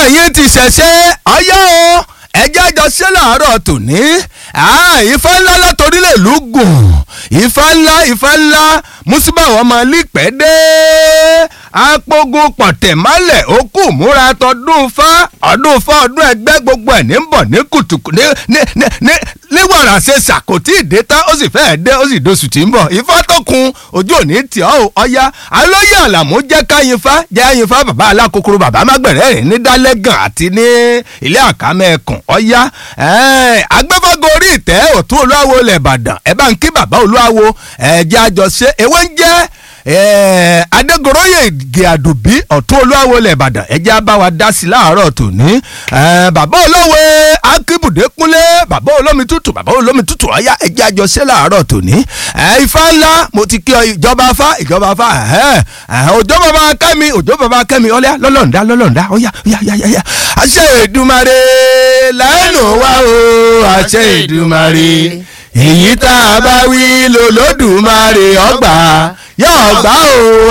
ẹ̀yin ti ṣẹ̀ṣẹ̀ ọyá o ẹjẹ́ àjọ ṣe làárọ̀ tòní ìfá ńlá látòrí lè lù gùn ìfá ńlá ìfá ńlá mùsùlùmí ọmọ lípẹ́ dé apogun pọ̀tẹ̀málẹ̀ okú múra tọdún fá ọdún fá ọdún ẹgbẹ́ gbogbo ẹ̀ ní bọ̀ ní kùtùkù ní ní ní ní níwọ̀nà ṣe ṣàkótí ìdè tán ó sì fẹ́ẹ̀ dé ó sì dóṣù tí ń bọ̀ ifá tó kun ojú òní tì ọ́ ò ọya alóyè àlàmú jẹ́ káyinfá jẹ́ àyinfá bàbá alákòókòrò bàbá mágbẹ̀rẹ̀ rìn ní dálẹ́gàn àti ní ilé àkámẹ́ẹ̀kùn ọya agbẹ́fọ́gọ́ orí ìtẹ́ òtún olúwawo ilẹ̀ ìbàdàn ẹ bá ń kí bàbá olúwawo ẹ̀jẹ̀ àjọṣe ewé ń jẹ́ adégoróyè gíàdùbí ọ̀tún olúwawo ilẹ̀ ìbàdàn ẹ̀jẹ̀ abáwa dá sí láàárọ̀ tòní bàbá olówe akíbùdé kúnlé bàbá olómi tútù bàbá olómi tútù ọ̀yá ẹ̀jẹ̀ àjọṣe láàárọ̀ tòní ifá ńlá mo ti kí ọ ìjọba afá ìjọba afá òjò bàbá kẹ́mi òjò bàbá kẹ́mi ọ̀lẹ́ lọ́lọ́ǹda lọ́lọ́ǹda ọ̀yá ọ̀yá ọ̀yá ọ̀yá àṣẹ ìdùmarè lẹ́nu wá o àṣẹ ìdùmarè èyí tá a bá wí lòlódùmarè ọgbà yóò gbà o